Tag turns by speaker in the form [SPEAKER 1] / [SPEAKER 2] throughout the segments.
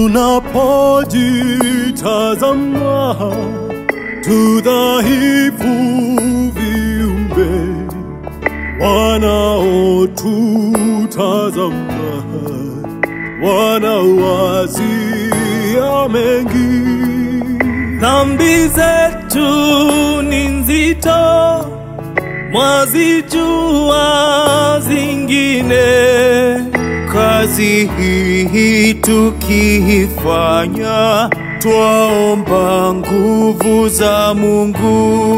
[SPEAKER 1] tunapojitazama tudhaifu viumbe wanaotutazama wanawazia mengi
[SPEAKER 2] Dhambi zetu ni nzito, mwazijua zingine. Kazi hii tukiifanya, twaomba nguvu za Mungu.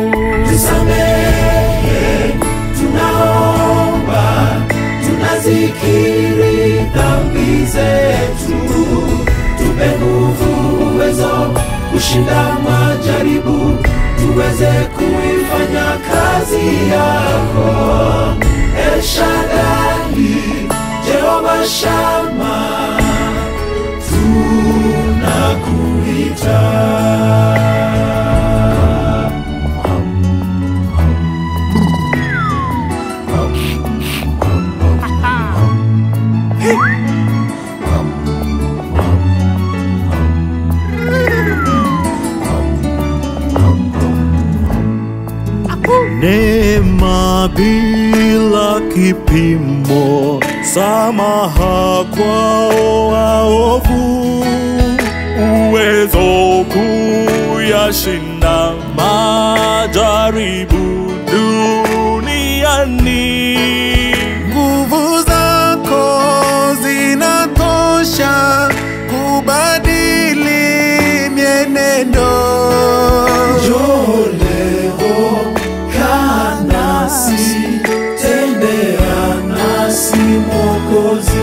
[SPEAKER 3] tusamehe, tunaomba, tunazikiri dhambi zetu, tupe nguvu, uwezo kushinda majaribu, tuweze kuifanya kazi yako. El Shaddai, Jehova Shama, tunakuita.
[SPEAKER 1] neema bila kipimo, samaha kwao waovu, uwezo kuyashinda majaribu duniani.
[SPEAKER 2] Nguvu zako zinatosha kubadili mienendo.
[SPEAKER 3] Njoo leo, kaa nasi, tembea nasi Mwokozi.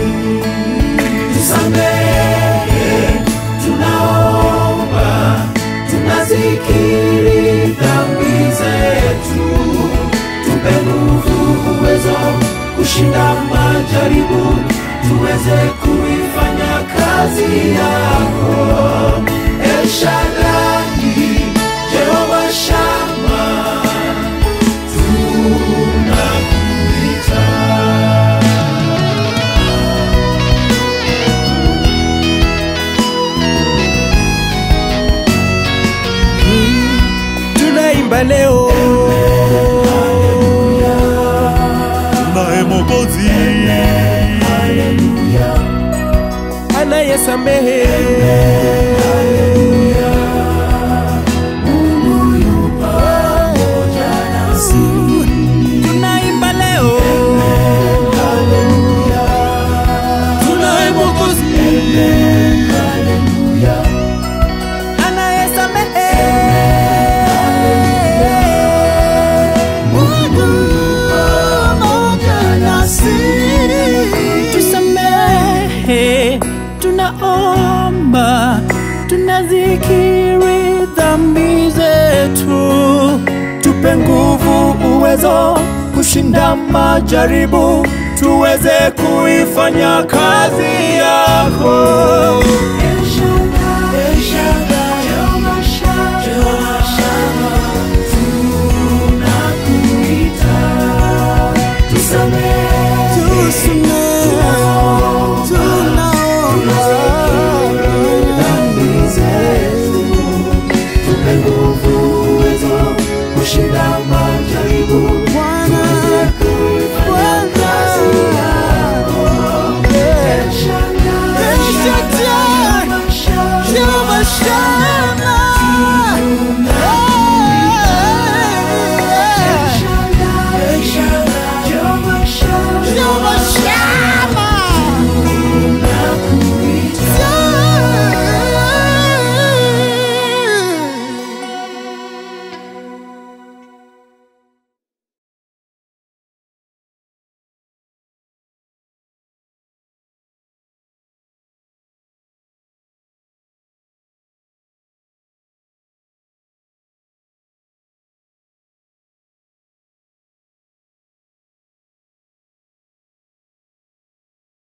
[SPEAKER 3] Tusamehe, tunaomba, tunazikiri dhambi zetu, tupe nguvu, uwezo kushinda majaribu, tuweze kuifanya kazi yako. El Shaddai, Jehova Shama, tunakuita.
[SPEAKER 2] Tunaimba leo
[SPEAKER 1] Naye Mwokozi
[SPEAKER 2] anayesamehe Tunaimba leo tunaye Mwokozi anayesamehe tusamehe, tunaomba, tunazikiri dhambi zetu, tupe nguvu, uwezo kushinda majaribu, tuweze kuifanya kazi yako.